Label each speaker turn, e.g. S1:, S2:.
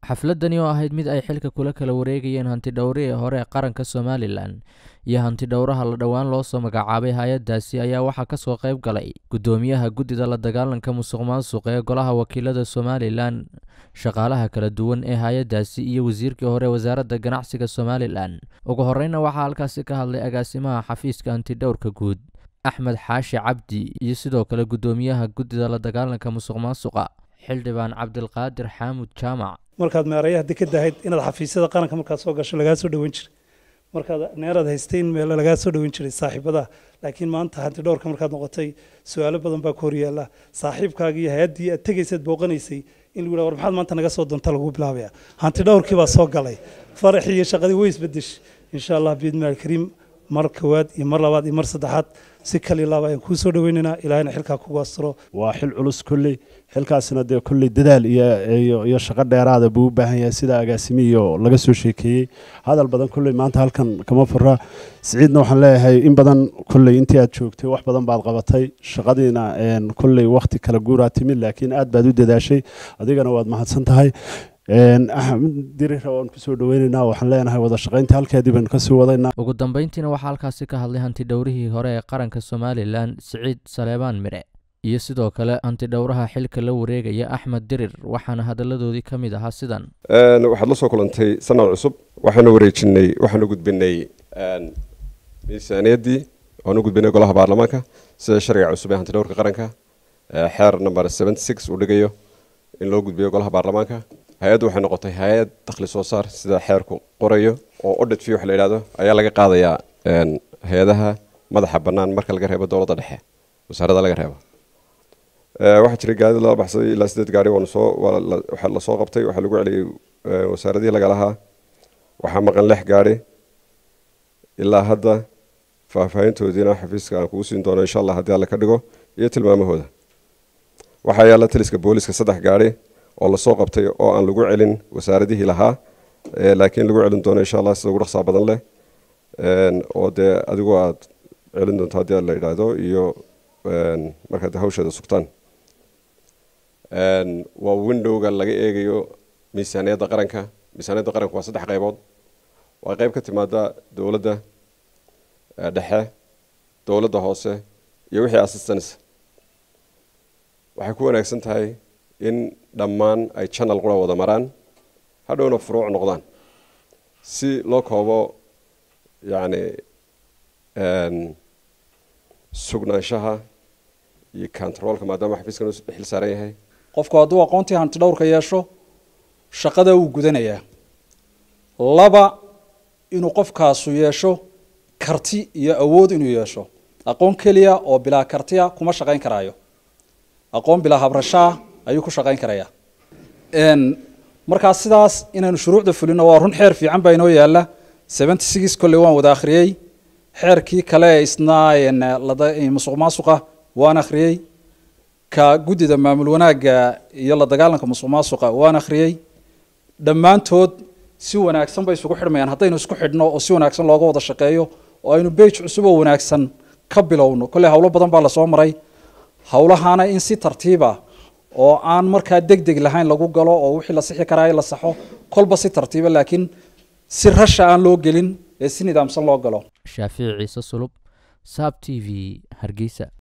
S1: xafladani oo ahayd mid ay xilka kula kala wareegayeen hantidhowrihii hore ee qaranka somalilan iyo hantidhowraha la dhowaan loo soo magacaabay hay-addaasi ayaa waxaa kasoo qayb galay guddoomiyaha guddida la dagaalanka musuq maasuqa ee golaha wakiilada somalilan shaqaalaha kala duwan ee hay-addaasi iyo wasiirkii hore wasaaradda ganacsiga somalilan ugu horeyna waxaa halkaasi ka hadlay agaasimaha xafiiska hantidhowrka guud axmed xaashi cabdi iyo sidoo kale guddoomiyaha guddida la dagaalanka musuq maasuqa xildhibaan cabdilqaadir xaamud jaamac
S2: markaad meerayaha dekeda ahayd inaad xafiisyada qaranka markaad soo gasho lagaa soo dhoweyn jiray markaad neeraad haystay in meel lagaa soo dhoweyn jiray saaxiibadaha laakiin maanta hanti dhowrka markaad noqotay su-aalo badan baa ku horyaala saaxiibkaaga iyo hay-addii aad tegaysaad booqanaysay in lagu war maxaad maanta naga soo doonta lagu bilaabaya hanti dhowrkii baa soo galay faraxii iyo shaqadii way isbedeshay insha allah biidmaal kariim mar kowaad iyo mar labaad iyo mar saddexaad si kali laaba ayaan kuu soo dhaweynaynaa ilaahayna xilkaa kugu astiro
S3: waa xil culus kolley xilkaasna dee kolley dadaal iyo iyo shaqo dheeraada buu u baahan yahay sida agaasimiyo laga soo sheekeeyey hadal badan kolley maanta halkan kama fura siciidna waxaan leeyahay in badan kolley intii aad joogtay wax badan baad qabatay shaqadiina kolley wakhti kala guuraa timid laakiin aad baad u dadaashay adigana waad mahadsan tahay axmed dirira waan kusoo dhaweynaynaa waxaan leenahay wada shaqaynta halkeedii baynu kasii wadaynaa
S1: ugu dambeyntiina waxaa halkaasi ka hadlay hantidhowrihii hore ee qaranka somalilan siciid saleebaan mire iyo sidoo kale hantidhowraha xilka la wareegaya axmed dirir waxaana hadalladoodii ka mid ahaa sidan
S4: waxaad la soo kulantay sanad cusub waxaanu wareejinay waxaanu gudbinay miisaaniyaddii waanu gudbinay golaha baarlamaanka sida sharciga cusub ee hantidhowrka qaranka xeer number seventy six uu dhigayo in loo gudbiyo golaha baarlamaanka hay-addu waxay noqotay hay-ad dakhli soo saar sida xeerku qorayo oo audit fee wax la yidhahdo ayaa laga qaadayaa hay-adaha madaxa bannaan marka laga reebo dowladda dhexe wasaaradda laga reebo waxaa jiray gaadi lala baxsaday ilaa sideed gaari waanu soo waxaa lasoo qabtay waxaa lagu celiyey wasaaradihii laga lahaa waxaa maqan lix gaari ilaa hadda faahfaahintoodiina xafiiska aan kugu siin doono insha allah haddii alle ka dhigo iyo tilmaamahooda waxaa yaalla taliska booliska saddex gaari oo lasoo qabtay oo aan lagu celin wasaaradihii lahaa laakiin lagu celin doono insha allah sida ugu dhaqsaa badan leh oo dee adigu aad celin doonto haddii la yidhaahdo iyo markaad hawsheeda sugtaan waa windowga laga eegayo miisaaniyadda qaranka miisaaniyadda qaranka waa saddex qaybood waa qayb ka timaada dowladda dhexe dowladda hoose iyo wixii assistance waxay ku wanaagsan tahay in dhammaan ay channel qura wada maraan hadhowna furuuc noqdaan si loo koobo yacni sugnaanshaha iyo controolka maadaama xafiiskan u xil saaran yahay
S5: qofku hadduu aqoontii hanti dhowrka yeesho shaqada wuu gudanayaa laba inuu qofkaasu yeesho karti iyo awood inuu yeesho aqoon keliya oo bilaa kartiya kuma shaqayn karaayo aqoon bilaa habrashaa ayuu ku shaqayn karayaa markaa sidaas inaynu shuruucda fulino waa run xeer fiican baa inoo yaala seventy six kolley waan wada akhriyey xeerkii kale isna musuq maasuqa waan akhriyey ka guddida maamul wanaagga iyo la dagaalanka musuq maasuqa waan akhriyey dhammaantood si wanaagsan bay isugu xidhmayaan haddaynu isku xidhno oo si wanaagsan looga wada shaqeeyo oo aynu bage cusub oo wanaagsan ka bilowno kolley howlo badan baa lasoo maray howlahaana in si tartiiba oo aan markaa deg deg lahayn lagu galo oo wixii la sixi karaayo la saxo kolba si tartiiba laakiin si rasha aan loo gelin ee si nidaamsan loo galo
S1: shaafici ciise sulub saab t v hargeysa